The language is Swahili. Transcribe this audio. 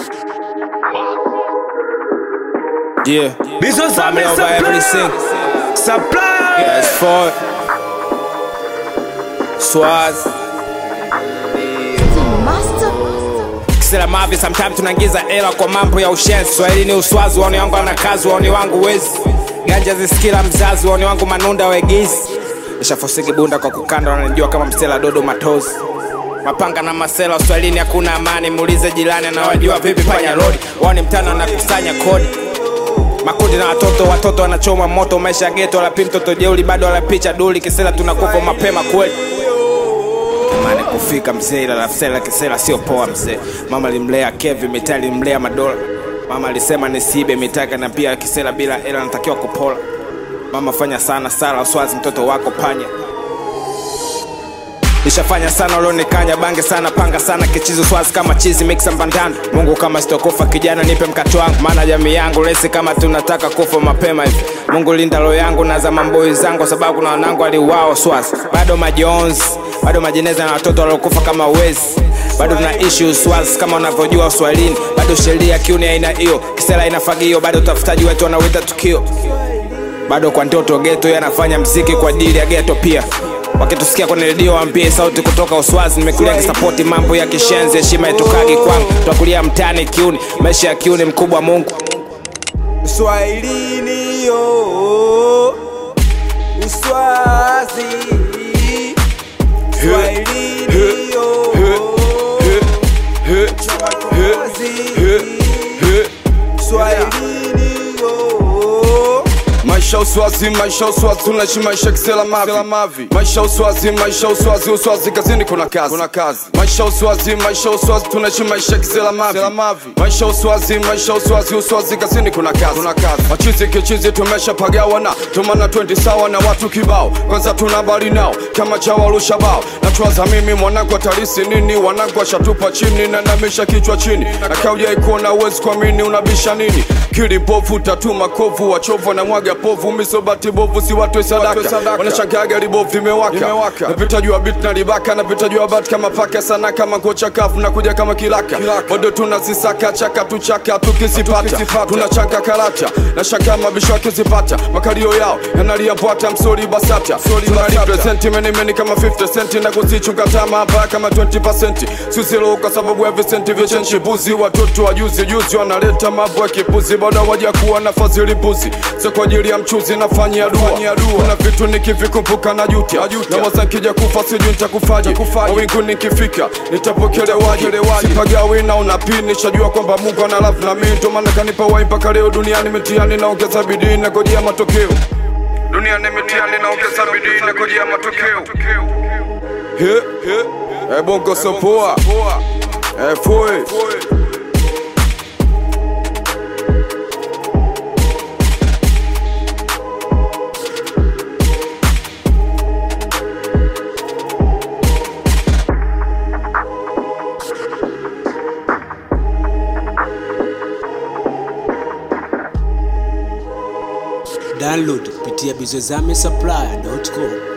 Yeah. Business Family family over everything. Supply. Yes, for Swaz. Kisela mavi sometimes tunaingiza hela kwa mambo ya ushenzi. Swahili ni uswazi, waoni wangu ana kazi, waoni wangu wezi. Ganja zisikila mzazi, waoni wangu manunda wegizi. Nishafosiki bunda kwa kukanda, wananijua kama msela dodo matozi. Mapanga na masela Uswahilini hakuna amani, muulize jirani anawajua vipi panya rodi. Wao ni mtano anakusanya kodi makundi na watoto watoto wanachoma moto maisha ya geto walapi mtoto jeuli bado walapicha duli kisela tunakufa mapema kweli mane kufika mzee ila lafsela kisela sio poa mzee mama limlea kevi mitaa limlea madola mama alisema nisiibe mitaka na pia kisela bila ela natakiwa kupola mama fanya sana sala uswazi mtoto wako panya nishafanya sana ulionikanya bange sana panga sana kichizi swazi kama chizi mixa mbandano mungu kama sitokufa kijana nipe mkato wangu maana jamii yangu lesi kama tunataka kufa mapema hivi mungu linda roho yangu na za mamboi zangu kwa sababu kuna wanangu aliwao swazi bado majonzi bado majeneza na watoto waliokufa kama wezi bado tuna ishu swazi kama unavyojua uswahilini bado sheria kiuni aina hiyo kisela inafagio bado utafutaji wetu wanawita tukio bado kwa ndoto geto yanafanya mziki kwa ajili ya geto pia wakitusikia kwenye redio wampie sauti kutoka uswazi nimekulia kisapoti mambo ya kishenzi heshima itukagi kwangu twakulia mtani kiuni maisha ya kiuni mkubwa mungu Swahilini yo Uswazi Swahilini yo Swahilini yo maisha uswazi maisha uswazi tunaishi maisha kisela mavi maisha uswazi maisha uswazi uswazi kazini kuna kazi kuna kazi maisha uswazi maisha uswazi tunaishi maisha kisela mavi maisha uswazi maisha uswazi uswazi kazini kuna kazi kuna kazi machizi kichizi tumesha pagawana tumana 20 sawa na watu kibao kwanza tuna bali nao kama chawarusha bao nachwaza mimi mwanangu atalisi nini wanangu ashatupa chini na namisha kichwa chini akaujai kuona uwezi kuamini unabisha nini kili bovu tatuma kovu wachovu na mwaga povu misobati bovu si watu sadaka wanashangaga libovu vimewaka napita juu ya bit na libaka napita juu ya bat kama paka sana kama kocha kafu na kuja kama kilaka bado tunazisaka chaka tuchaka tukizipata tunachaka karata na shaka mabisho akizipata makalio yao yanalia bwata msori basata tunalipresenti menimeni kama 50 centi na kuzichunga tama hapa kama 20 susilo kwa sababu ya visenti vichenchi buzi watoto wa juzi juzi wanaleta mambo ya kipuzi bado waja kuwa na fadhili buzi sio kwa ajili ya mchuzi nafanyia dua kuna vitu nikivikumbuka na jutia na waza nkija kufa sijui nitakufaje mawingu nikifika nitapokelewaje sipagawi na unapini shajua kwamba mungu ana love na mimi ndo maana kanipa wai mpaka leo duniani mitiani naongeza bidii nagojea matokeo duniani mitiani naongeza bidii nagojea matokeo He, he, eh, bongo sopoa eh, foi Download kupitia bizozame supply.com